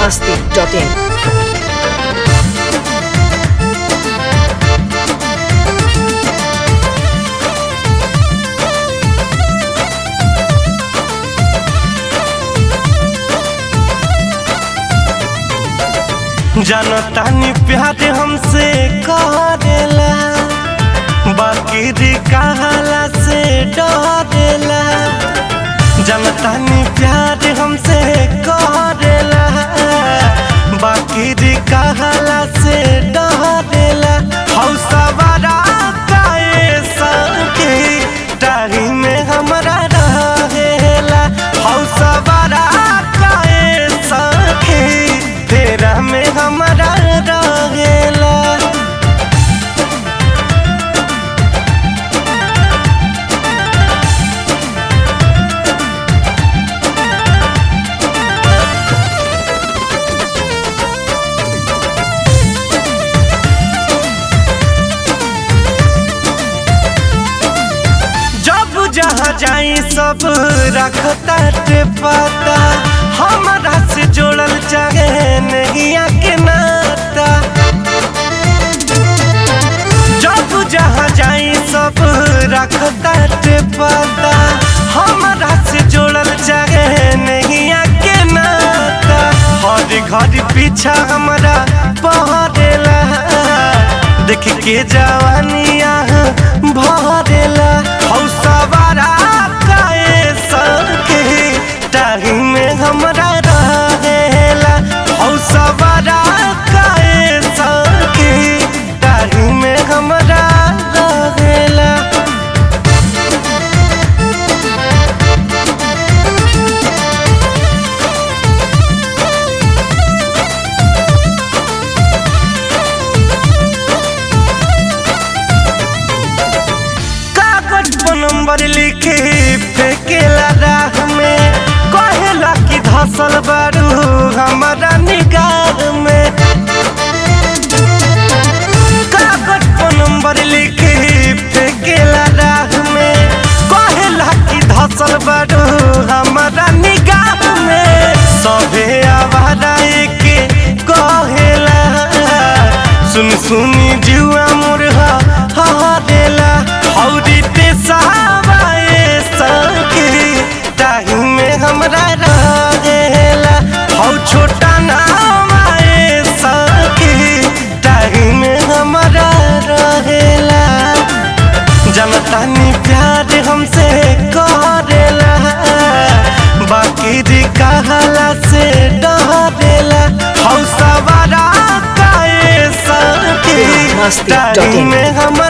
masti.in. जनतानी प्यार हमसे करेला बाकी दी कहला से डरेला जनतानी प्यार हमसे करेला बाकी दी कहला से डरेला हौसवारा काए संगे डाही में हमरा रहेला हौसवारा काए संगे तेरा में हमरा रहेला जब जहाँ जाई सब रखता टे पता हमारा से जोड़ल चाहे नहीं के नाता जब जहाँ जाई सब रखता टे पता हमारा से जोड़ल चाहे नहीं के नाता हर घर पीछा हमारा पहरेला देख के जवानिया भरेला हौसवारा काए सके टाही में हमरा रहेला हौसवारा काए सके टाही में हमरा रहेला कागज पर नंबर लिखे फेंकेला राह में कहेला कि धसल बारू हमारा निगाह में कागज पर नंबर लिखे फेंकेला राह में कहेला कि धसल बारू हमारा निगाह में सभे आवारा के कहेला सुन सुनी जुआ मुरहा हरेला हौरी ते सहावाए सके ताही में हमरा रहेला हौ छोटा नाम आए सके ताही में हमरा रहेला जनतानी प्यार हमसे करेला बाकी दी कहला से डरेला हौसवारा काए सके मस्ती ताही dot in. में हम